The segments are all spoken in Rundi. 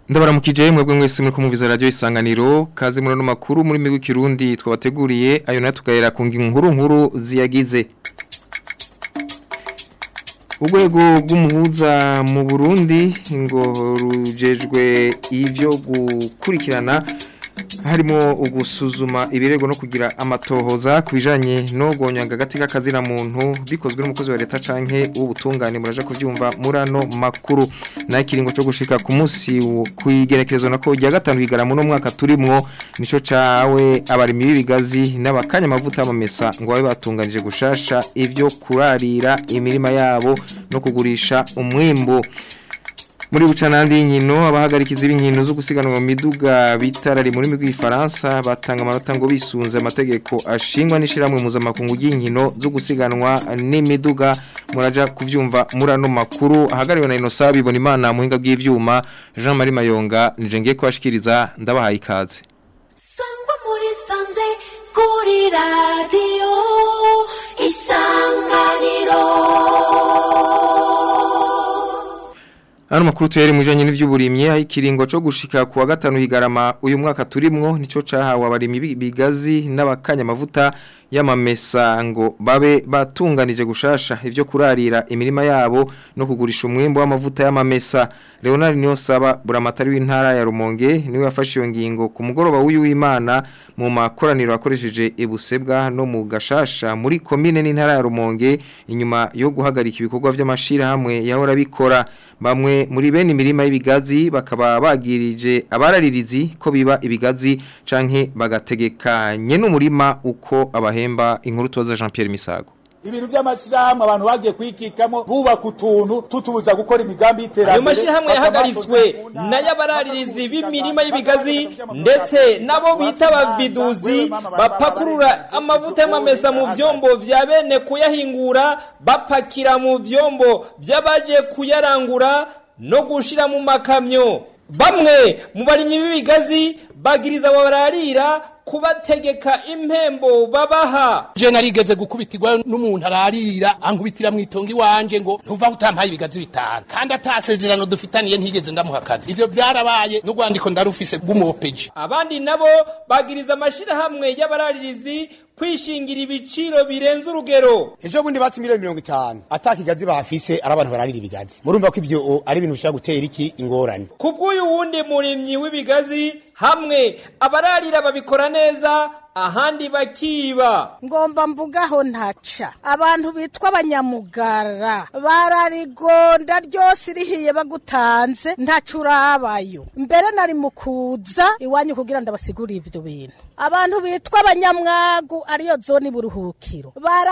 ndabaramukije mwebwe mwese muri kumviza radio isanganiro kazi muri no makuru muri migwi kirundi twabateguriye ayo nayo tukahera ku nkuru nkuru ziyagize urwego rw'umuhuza mu Burundi ngo rujejwe ivyo gukurikirana harimo ugusuzuma ibirego no kugira amatohoza kwijanye no gonyanga gati k'akazina muntu bikozwe n'umukozi wa leta canke w'ubutungane muraje kuvyumva murano makuru na kiringo cyo gushika ku munsi kwigerekerezo nako rya gatanu higaramo no mwaka turimwo nico cawe abarimi b'ibigazi n'abakanya amavuta y'amamesa ngo babe batunganije gushasha ivyo kurarira imirima yabo no kugurisha umwimbo muri bucanandi y'inkino abahagarikiza b'inkino zo gusiganwa mu miduga bitarari muri migwi y'Ifaransa batanga amanota ngo bisunze amategeko ashingwa n'ishiramwe mpuzamakungu y'inkino zo gusiganwa n'imiduga muraja kuvyumva murano makuru ahagariwe na Innocent bibona imana muhinga bw'ivyuma Jean Marie Mayonga nije ngiye kwashikiriza ndabahaye ikaze Sangwa muri sanze kuri radio isanganiro Hano makuru tuyere mujanye n'ivy'uburimye aho ikiringo cyo gushika kuwa gatanu higarama uyu mwaka turimwo nico cahawe abarimi bigazi n'abakanya amavuta y'amamesa ngo babe batunganije gushasha ivyo kurarira imirima yabo no kugurisha umwimbo w'amavuta y'amamesa Leonard Niyonsaba buramatari w'intara ya Rumonge niwe yafashe iyo ngingo ku mugoroba w'uyu w'Imana mu makoraniro akoresheje ibusebwa no mu gashasha muri komine n'intara ya Rumonge inyuma yo guhagarika ibikorwa by'amashira hamwe yahora bikora bamwe muri bene imirima y'ibigazi bakaba bagirije abararirizi ko biba ibigazi canke bagategekanye n'umurima uko abahemba inkuru tubaza Jean Pierre Misago ibintu by'amashirahamwe abantu bagiye kwikikamo bubaka utuntu tutubuza gukora imigambi y'iterambere ayo mashirahamwe yahagaritswe n'ayabararirizi b'imirima y'ibigazi ndetse nabo bita abaviduzi bapakurura amavuta y'amamesa mu vyombo vya bene kuyahingura bapakira mu vyombo vy'abaje kuyarangura no gushira mu makamyo bamwe mu barimyi b'ibigazi bagiriza abo bararira kubategeka impembo babaha je narigeze gukubitirwa n'umuntu ararira ankubitira mu itongo iwanje ngo ntuva utampaye ibigazi bitanu kandi atasezerano dufitaniye ntigeze ndamuha akazi ivyo byarabaye n'urwandiko ndarufise rw'umuopeji abandi nabo bagiriza amashirahamwe y'abararirizi kwishingira ibiciro birenze urugero ejo bundi batse miliyoni mirongo itanu ata kigazi bafise ari abantu bararira ibigazi murumva ko ivyo ari ibintu bishobora gutera iki ingorane ku bw'uyu wundi murimyi w'ibigazi hamwe abararira babikora neza ahandi bakiba ngomba mvugaho ntaca abantu bitwa abanyamugara bararigonda ryose irihiye bagutanze ntaca urabayo mbere nari mu kuza iwanyu kugira ndabasigurire ibyo bintu abantu bitwa abanyamwagu ariyo zone iburuhukiro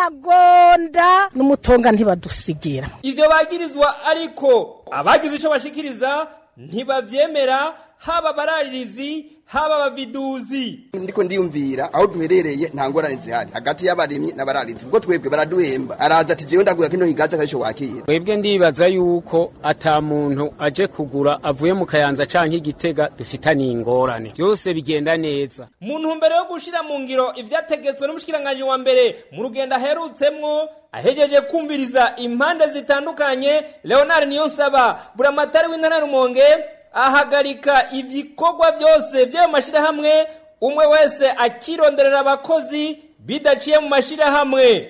baragonda n'umutonga ntibadusigira ivyo bagirizwa ariko abagize ico bashikiriza ntibavyemera haba abararirizi haba abaviduzi ndiko ndiyumvira aho duherereye nta ngorane zihari hagati y'abarimyi n'abararizi ubwo twebwe baraduhemba araza ati jewe ndaguha kino higazi akarisho wakira twebwe ndibaza yuko ata muntu aje kugura avuye mu kayanza canke igitega dufitaniye ingorane byose bigenda neza mu ntumbero yo gushira mu ngiro ivyategetswe n'umushikiranganji wa mbere mu rugendo aherutsemwo ahejeje kumviriza impande zitandukanye leonard niyonsaba buramatari w'intara rumonge ahagarika ibikorwa byose by'ayo mashyirahamwe umwe wese akironderera abakozi bidaciye mu mashyirahamwe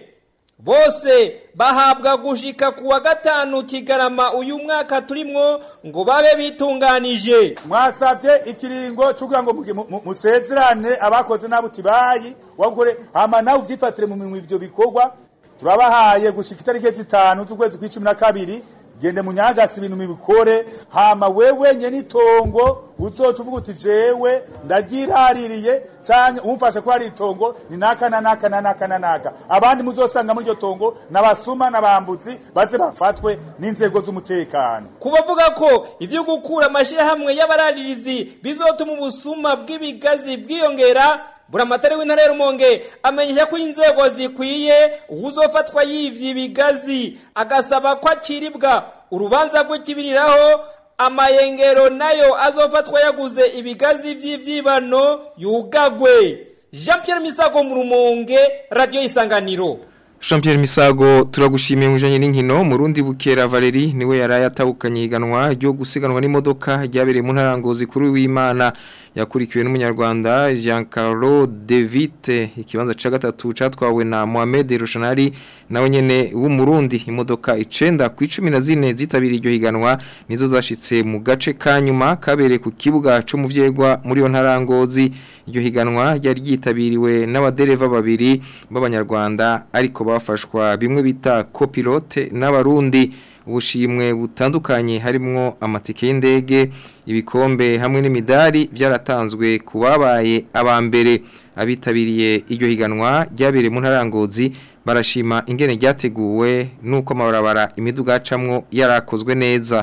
bose bahabwa gushika ku wa gatanu kigarama uyu mwaka turimwo ngo babe bitunganije mwasabye ikiringo cy'ukugira ngo musezerane abakoze n'abo tibayi wagure hama nawe uvyifatire mu minwe ivyo bikorwa turabahaye gushika itariki zitanu z'ukwezi kw'icumi na kabiri gende munyagasi ibintu mibikore hama wewe nyene itongo uzoca uvuga uti jewe ndagiraririye canke umfashe ko hari itongo ni naka na naka na naka na naka abandi muzosanga muri iryo tongo n'abasuma n'abambuzi baze bafatwe n'inzego z'umutekano kubavuga ko ivyo gukura amashirahamwe y'abararirizi bizotuma ubusuma bw'ibigazi bwiyongera buramatari w'intara ya rumonge amenyesha ko inzego zikwiye uwuzofatwa yivye ibigazi agasaba ko aciribwa urubanza rw'ikibiriraho amayengero nayo azofatwa yaguze ibigazi vy'ivyibano yugagwe jean pierre misago mu rumonge radiyo isanganiro Jean-Pierre Misago turagushimiye mujanye n'inkino Murundi Bukera Valerie niwe yaraye atahukanye iganwa ryo gusiganwa n'imodoka ryabereye mu ntarangozi kuri w'Imana yakurikiwe n'umunyarwanda Giancarlo De Vite ikibanza ca gatatu catwawe na Mohamed Roshanari nawe nyene w'umurundi imodoka icenda ku 14 zitabiriye iryo higanwa nizo zashitse mu gace ka nyuma kabereye ku kibuga cyo mu vyegwa muri yo ntarangozi iryo higanwa ryari ryitabiriwe n'abadereva babiri b'abanyarwanda ariko bafashwa bimwe bita copilote n'abarundi ubushimwe butandukanye harimwo amatike y'indege ibikombe hamwe n'imidari byaratanzwe ku babaye abambere abitabiriye iryo higanwa ryabereye mu ntarangozi barashima ingene ryateguwe nuko amabarabara imiduga yacamwo yarakozwe neza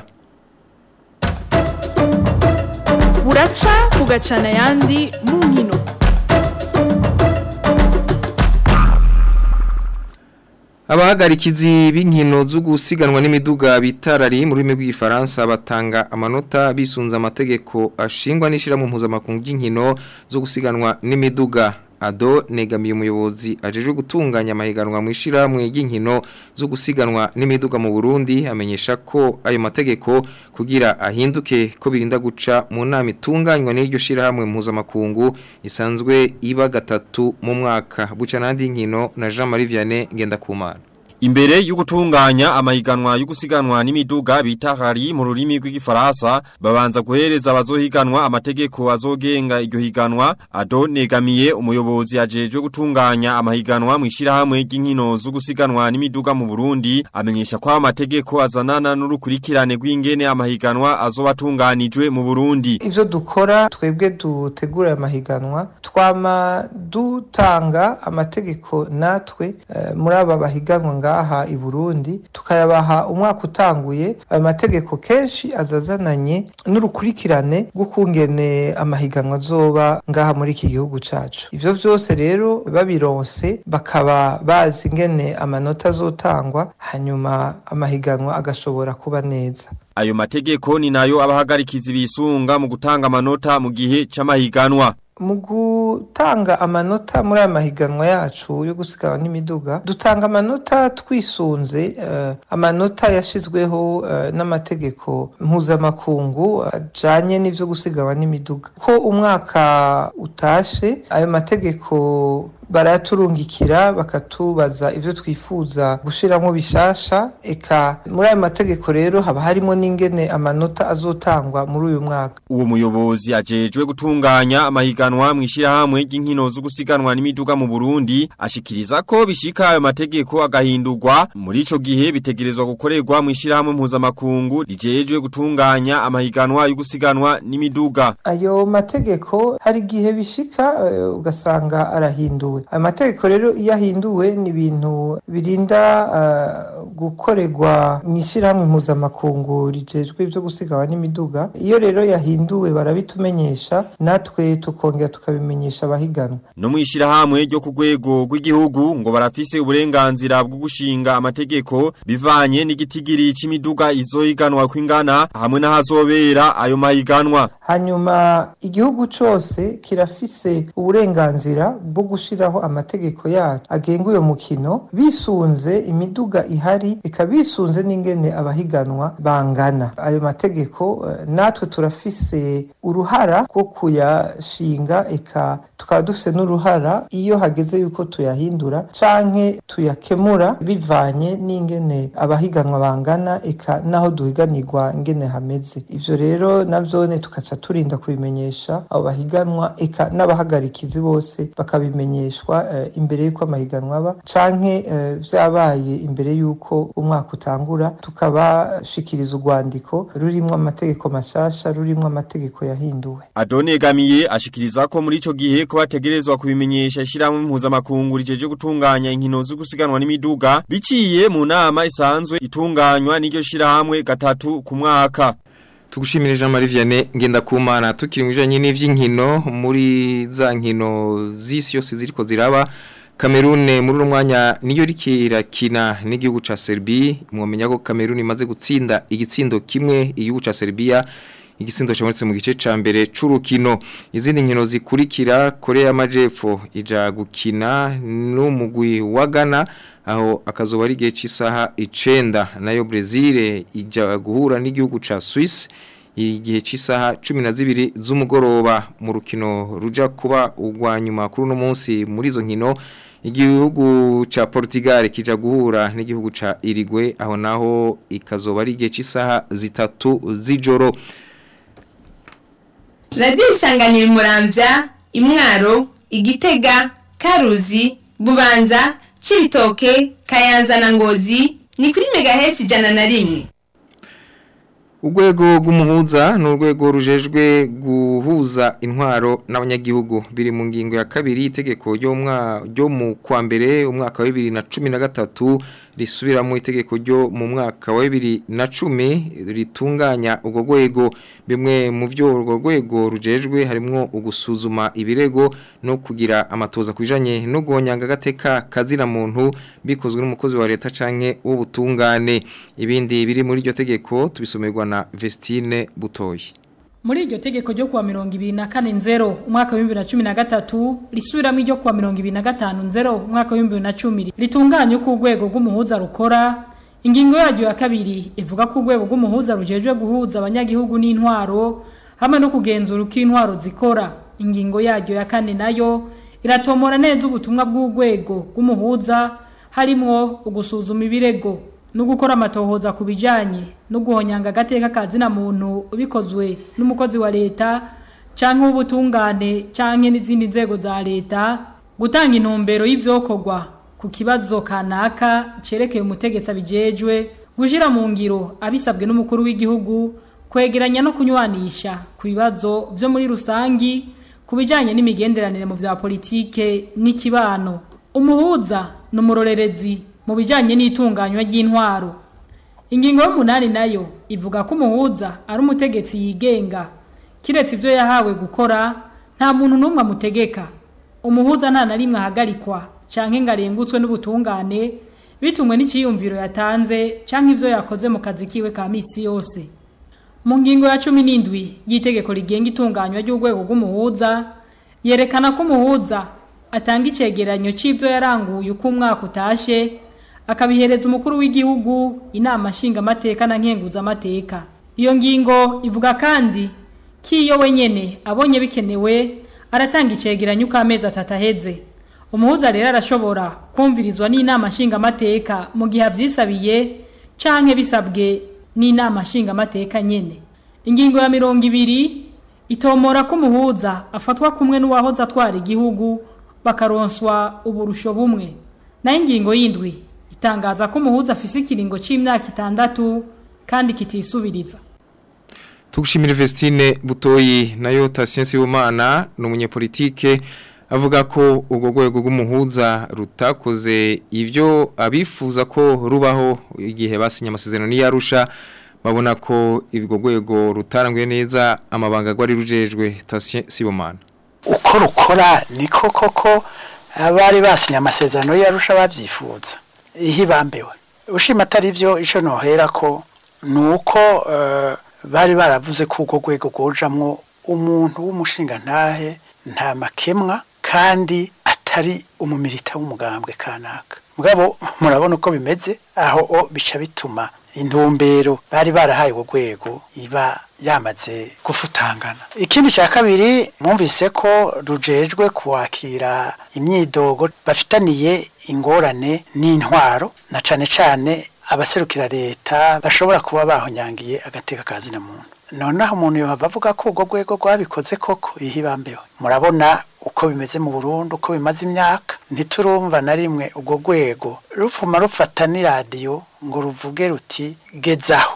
buraca bugacana ayandi mu nkino Abahagarikizi b'inkino zo gusiganwa n'imiduga bitarari mu rurimi rw'igifaransa batanga amanota bisunza amategeko ashingwa n'ishirahamwe mpuzamakungu ry'inkino zo gusiganwa n'imiduga Ado negamiye umuyobozi ajejwe gutunganya amahiganwa mu ishirahamwe ry'inkino zo gusiganwa n'imiduga mu Burundi amenyesha ko ayo mategeko kugira ahinduke ko birinda guca mu nama itunganywa n'iryo shirahamwe mpuzamakungu isanzwe iba gatatu mu mwaka buca nandi nkino na Jean Marie Vianney Ngendakumana Imbere y'ugutunganya amahiganwa y'ugusiganwa n'imiduga bita hari mu rurimi rw'igifaransa babanza guhereza abazohiganwa amategeko azogenga iryo higanwa ado negamiye umuyobozi ajejwe gutunganya amahiganwa mu ishirahamwe ry'inkino zo gusiganwa n'imiduga mu Burundi amenyesha ko amategeko azanana n'urukurikirane rw'ingene amahiganwa azobatunganijwe mu Burundi ivyo dukora twebwe dutegura amahiganwa twama dutanga amategeko natwe uh, muri aba bahiganwa nga ngaha i Burundi tukayabaha umwaka utanguye ayo mategeko kenshi azazananye n'urukurikirane rw'ukungene amahiganwa azoba ngaha muri iki gihugu cacu ivyo vyose rero babironse bakaba bazi ingene amanota azotangwa hanyuma amahiganwa agashobora kuba neza ayo mategeko ni nayo abahagarikizi bisunga mu gutanga amanota mu gihe c'amahiganwa mu gutanga amanota muri aya mahiganwa yacu yo gusiganwa n'imiduga dutanga amanota twisunze uh, amanota yashizweho uh, n'amategeko mpuzamakungu ajanye uh, n'ivyo gusiganwa n'imiduga ko umwaka utashe ayo mategeko baraturungikira bakatubaza ivyo twifuza gushiramo bishasha eka muri ayo mategeko rero haba harimo n'ingene amanota azotangwa muri uyu mwaka uwo muyobozi ajejwe gutunganya amahiganwa mu ishirahamwe ry'inkino zo gusiganwa n'imiduga mu Burundi ashikiriza ko bishika ayo mategeko agahindurwa muri ico gihe bitegerezwa gukorerwa mu ishirahamwe mpuzamakungu rijejwe gutunganya amahiganwa yo gusiganwa n'imiduga ayo mategeko hari igihe bishika uh, ugasanga arahinduwe amategeko rero iyo ahinduwe ni ibintu birinda gukorerwa mu ishyirahamwe mpuzamakungu rigejwe ibyo gusigawa n'imiduga iyo rero yahinduwe barabitumenyesha natwe tukongera tukabimenyesha abahiganwa no mu ishyirahamwe ryo ku rwego rw'igihugu ngo barafise uburenganzira bwo gushinga amategeko bivanye n'igitigiri cy'imiduga izohiganwa kw'ingana hamwe n'ahazobera ayo mahiganwa hanyuma igihugu cyose kirafise uburenganzira bwo gushiraho amategeko yacu agenga uyo mukino bisunze imiduga ihari ikabisunze n'ingene abahiganwa bangana ayo mategeko uh, natwe turafise uruhara rwo kuyashinga eka tukaba dufise n'uruhara iyo hageze yuko tuyahindura canke tuyakemura bivanye n'ingene abahiganwa bangana eka naho duhiganirwa ingene hameze ivyo rero navyone tukaca turinda kubimenyesha abo bahiganwa eka n'abahagarikizi bose bakabimenyeshwa uh, imbere yuko amahiganwa aba canke uh, vyabaye imbere yuko umwaka utangura tukabashikiriza urwandiko rurimwo amategeko mashasha rurimwo amategeko yahinduwe Adonegamiye ashikiriza ko muri ico gihe ko bategerezwa kubimenyesha ishiramwe mpuzamakungu rijeje gutunganya inkino zo gusiganwa n'imiduga biciye mu nama isanzwe itunganywa n'iryo shirahamwe gatatu ku mwaka Tugushimire Jean Marie Vianney ngenda kumana tukiri mwijanye n'ivy'inkino muri za nkino zisi yose ziriko ziraba Cameroon muri uno mwanya niyo rikirakina n'igihugu ca Serbia mwomenya ko Cameroon imaze gutsinda igitsindo kimwe igihugu ca Serbia igisindo cyamuretse mu gice ca mbere c'urukino izindi nkino zikurikira Korea y'Amajepfo ija gukina n'umugwi wa Ghana aho akazuba ari igihe cy'isaha icenda nayo Brazil ija guhura n'igihugu ca Swiss igihe cy'isaha cumi na zibiri z'umugoroba mu rukino ruja kuba urwa nyuma kuri uno munsi muri izo nkino igihugu ca Portugal kija guhura n'igihugu ca Uruguay aho naho ikazoba ari igihe cy'isaha zitatu z'ijoro radiyo isanganira umurambya imwaro igitega karuzi bubanza cibitoke kayanza na ngozi ni kuri megahesi ijana na rimwe Urwego rw'umuhuza ni urwego rujejwe guhuza intwaro n'abanyagihugu biri mu ngingo ya kabiri itegeko ryo mu kwa mbere umwaka wa bibiri na cumi na gatatu risubiramo itegeko ryo mu mwaka wa bibiri na cumi ritunganya urwo rwego bimwe mu byo urwo rwego rujejwe harimo ugusuzuma ibirego no kugira amatoza ku bijyanye no guhonyanga agateka kazira muntu bikozwe n'umukozi wa leta cyangwa w'ubutungane ibindi biri muri iryo tegeko tubisomerwa na Vestine Butoyi muri iryo tegeko ryo kuwa mirongo ibiri na kane nzero umwaka w'ibihumbi na cumi na gatatu risubiramo iryo kuwa mirongo ibiri na gatanu nzero umwaka w'ibihumbi na cumi ritunganya uko urwego rw'umuhuza rukora ingingo yaryo ya kabiri ivuga ko urwego rw'umuhuza rujejwe guhuza abanyagihugu n'intwaro hamwe no kugenzura uko intwaro zikora ingingo yaryo ya kane nayo iratomora neza ubutumwa bw'urwego rw'umuhuza harimwo ugusuzuma ibirego no gukora amatohoza ku bijyanye no guhonyanga agateka kazina muntu bikozwe n'umukozi wa leta cyangwa w'ubutungane cyangwa n'izindi nzego za leta gutanga intumbero y'ibyokorwa ku kibazo kanaka cyerekeye umutegetsi abijejwe gushyira mu ngiro abisabwe n'umukuru w'igihugu kwegeranya no kunywanisha ku bibazo byo muri rusangi ku bijyanye n'imigenderanire mu bya politike n'ikibano umuhuza ni umurorerezi mu bijyanye n'itunganywa ry'intwaro ingingo y'umunani nayo ivuga ko umuhuza ari umutegetsi yigenga kiretse ibyo yahawe gukora nta muntu n'umwe amutegeka umuhuza nta na rimwe ahagarikwa cyangwa ngo arengutswe n'ubutungane bitumwe n'ikiyumviro yatanze cyangwa ibyo yakoze mu kazi kiwe ka minsi yose mu ngingo ya cumi n'indwi y'itegeko rigenga itunganywa ry'urwego rw'umuhuza yerekana ko umuhuza atanga icyegeranyo cy'ibyo yaranguye uko umwaka utashye akabihereza umukuru w'igihugu inama nshingamateka na nkenguzamateka iyo ngingo ivuga kandi ko iyo wenyine abonye bikenewe aratanga icyegeranyo uko amezi atatu aheze umuhuza rero arashobora kumvirizwa n'inama nshingamateka mu gihe abyisabiye cyangwa bisabwe n'inama nshingamateka nyine ingingo ya mirongo ibiri itomora ko umuhuza afatwa kumwe n'uwahoze atwara igihugu bakaronswa uburusho bumwe nayo ingingo y'indwi itangaza ko umuhuza afise ikiringo cy'imyaka itandatu kandi kitisubiriza tugushimira Vestine Butoyi nayo Tatien Sibomana ni umunyepolitike avuga ko urwo rwego rw'umuhuza rutakoze ibyo abifuza ko rubaho igihe basinye amasezerano n'iyarusha babona ko urwo rwego rutaranguye neza amabanga agwari rujejwe Tatien Sibomana uko rukora niko koko abari basinye amasezerano y'arusha babyifuza ihibambewe ushima atari byo icyo nohera ko ni uko bari baravuze ko urwo rwego rwujamwo umuntu w'umushinga ntahe nta makemwa kandi atari umumilita w'umugambwe kanaka mugabo murabona uko bimeze aho bica bituma intumbero bari barahaye urwo rwego iba yamaze gufutangana ikindi cya kabiri mwumvise ko rujejwe kuwakira imyidogo bafitaniye ingorane n'intwaro na cyane cyane abaserukira leta bashobora kuba bahonyangiye agateka ka zina muntu noneho umuntu yohava avuga ko urwo rwego rwabikoze koko ihibambewe murabona uko bimeze mu Burundi uko bimaze imyaka ntiturumva na rimwe urwo rwego rupfuma rufata n'iradiyo ngo ruvuge ruti gezaho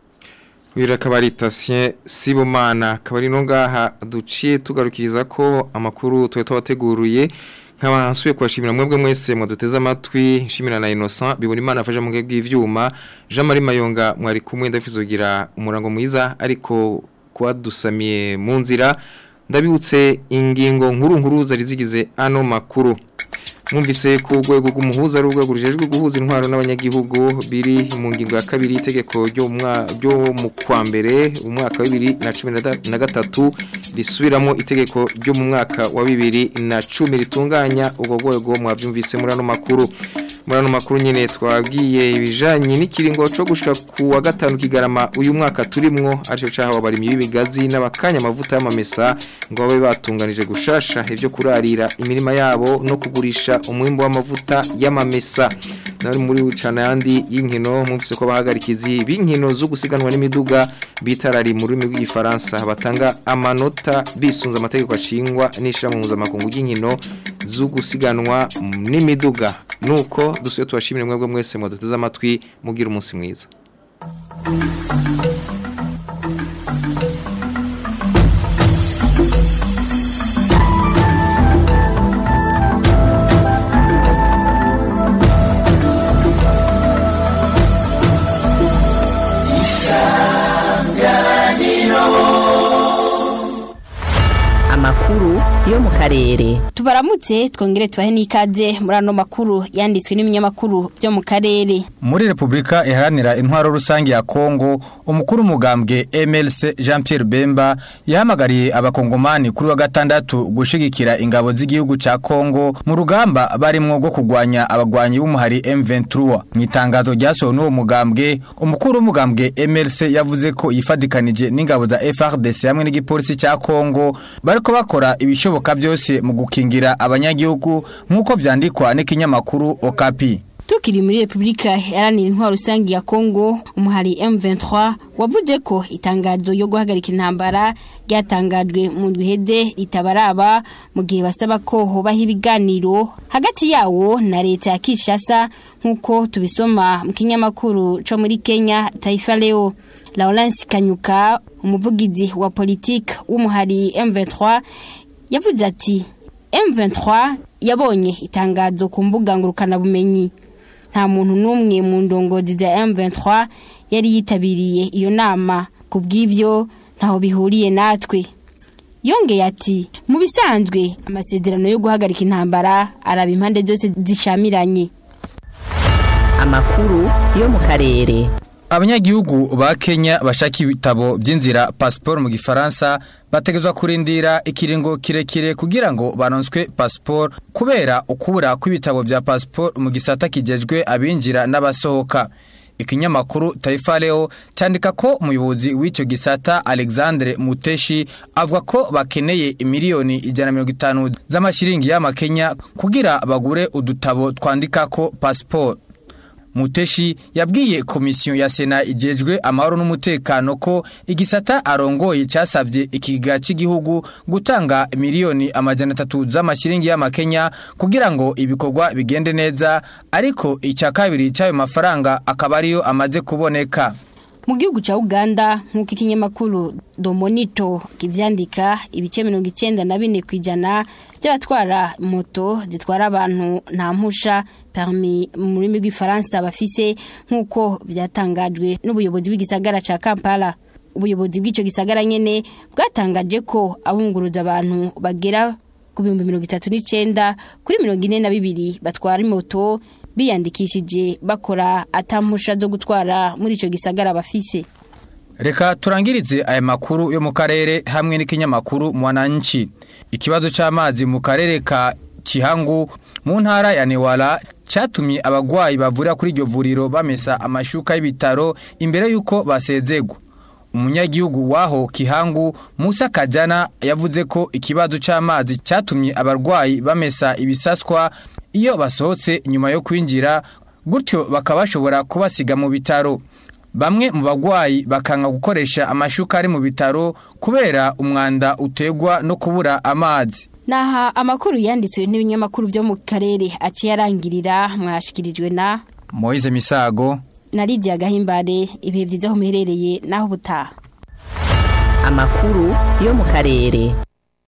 Wira kabari Tatien Sibomana kabari no ngaha duciye tugarukiriza ko amakuru twe twateguruye nkaba nsuye kwashimira mwebwe mwese mwaduteze amatwi nshimira na Innocent bibona imana afasha mu bw'ivyuma Jean Marie Mayonga mwari kumwe ndafizogira umurango mwiza ariko kwadusamiye mu nzira ndabibutse ingingo nkuru nkuru zari zigize ano makuru mwumvise ko urwego rw'umuhuza ari urwego rujejwe guhuza intwaro n'abanyagihugu biri mu ngingo ya kabiri itegeko ryo mu kwa mbere umwaka wa bibiri na cumi na gatatu risubiramo itegeko ryo mu mwaka wa bibiri na cumi ritunganya urwo rwego mwabyumvise muri ano makuru muri ano makuru nyine twabwiye ibijanye n'ikiringo cyo gushika ku wa gatanu kigarama uyu mwaka turimwo aricyo cahawe abarimyi b'ibigazi n'abakanya amavuta y'amamesa ngo babe batunganije gushasha ivyo kurarira imirima yabo no kugurisha umwimbo w'amavuta y'amamesa nari muri ucana yandi y'inkino mumvise ko bahagarikizi b'inkino zo gusiganwa n'imiduga bitarari mu rurimi rw'igifaransa batanga amanota bisunze amategeko ashingwa n'ishirahamwe mpuzamakungu ry'inkino zo gusiganwa n'imiduga nuko dusuye tubashimire mwebwe mwese mwaduteze amatwi mugira umunsi mwiza amakuru yo mu karere tubaramutse twongere tubahe n'ikaze muri ano makuru yanditswe n'ibinyamakuru byo mu karere muri repubulika iharanira intwaro rusange ya kongo umukuru umugambwe mlc jean Pierre bemba yahamagariye abakongomani kuri wa gatandatu gushigikira ingabo z'igihugu cya kongo mu rugamba barimwo rwo kurwanya abagwanyi b'umuhari m23 mu itangazo ryasohowe n'uwo mugambwe umukuru w'umugambwe mlc yavuze ko yifadikanije n'ingabo za frdc hamwe n'igipolisi cya kongo bariko bakora ibishoboka byose mu gukingira abanyagihugu nk'uko vyandikwa n'ikinyamakuru okapi tukiri muri repubulika iharanira intwaro rusange ya kongo umuhari m23 wavuze ko itangazo yo guhagarika intambara ryatangajwe mu ndwi iheze ritabaraba mu gihe basaba ko hobaho ibiganiro hagati yawo na leta ya kinshasa nk'uko tubisoma mu kinyamakuru co muri kenya taifa leo lawrence kanyuka umuvugizi wa politiki w'umuhari m23 yavuze ati m23 yabonye itangazo ku mbuga ngurukanabumenyi nta muntu n'umwe mu ndongozi za M23 yari yitabiriye iyo nama ku bw'ibyo ntaho bihuriye natwe yongeye ati mu bisanzwe amasezerano yo guhagarika intambara araba impande zose zishamiranye amakuru yo mu karere abanyagihugu ba Kenya bashaka ibitabo by'inzira passport mu gifaransa bategezwa kurindira ikiringo kirekire kugira ngo banonswe passport kubera ukubura kw'ibitabo bya passport mu gisata kijejwe abinjira n'abasohoka ikinyamakuru Taifa Leo cyandika ko umuyobozi w'icyo gisata Alexandre Muteshi avuga ko bakeneye miliyoni ijana mirongo itanu z'amashiringi y'amakenya kugira bagure udutabo twandika ko passport Muteshi yabwiye komisiyo ya Sena ijejwe amahoro n'umutekano ko igisata arongoye cyasavye ikiga cy'igihugu gutanga miliyoni amajana atatu z'amashiringi y'amakenya kugira ngo ibikorwa bigende neza ariko icya kabiri cy'ayo mafaranga akaba ariyo amaze kuboneka mu gihugu cya uganda nk'uko ikinyamakuru domonito kibyandika ibice mirongo icyenda na bine ku ijana by'abatwara moto zitwara abantu nta mpusha permi mu rurimi rw'ifaransa bafise nk'uko byatangajwe n'ubuyobozi bw'igisagara cya kampala ubuyobozi bw'icyo gisagara nyine bwatangaje ko abunguruza abantu bagera ku bihumbi mirongo itatu n'icyenda kuri mirongo ine na bibiri batwara moto biyandikishije bakora atampusha zo gutwara muri icyo gisagara bafise Reka turangirize aya makuru yo mu karere hamwe n'ikinyamakuru mwananchi. Ikibazo c'amazi mu karere ka Kihangu mu ntara ya Newala cyatumye abagwayi bavurira kuri iryo vuriro bamesa amashuka y'ibitaro imbere yuko basezegwa. Umunyagihugu waho Kihangu Musa Kajana yavuze ko ikibazo c'amazi cyatumye abarwayi bamesa ibisaswa iyo basohotse nyuma yo kwinjira gutyo bakaba bashobora kubasiga mu bitaro. Bamwe mu bagwayi bakanga gukoresha amashuka ari mu bitaro kubera umwanda utegwa no kubura amazi. Naha amakuru yanditswe n'ibinyamakuru byo mu karere aciye arangirira mwashikirijwe na Moise Misago na Lydia Gahimbare ibihe byiza aho muherereye naho butaha. amakuru yo mu karere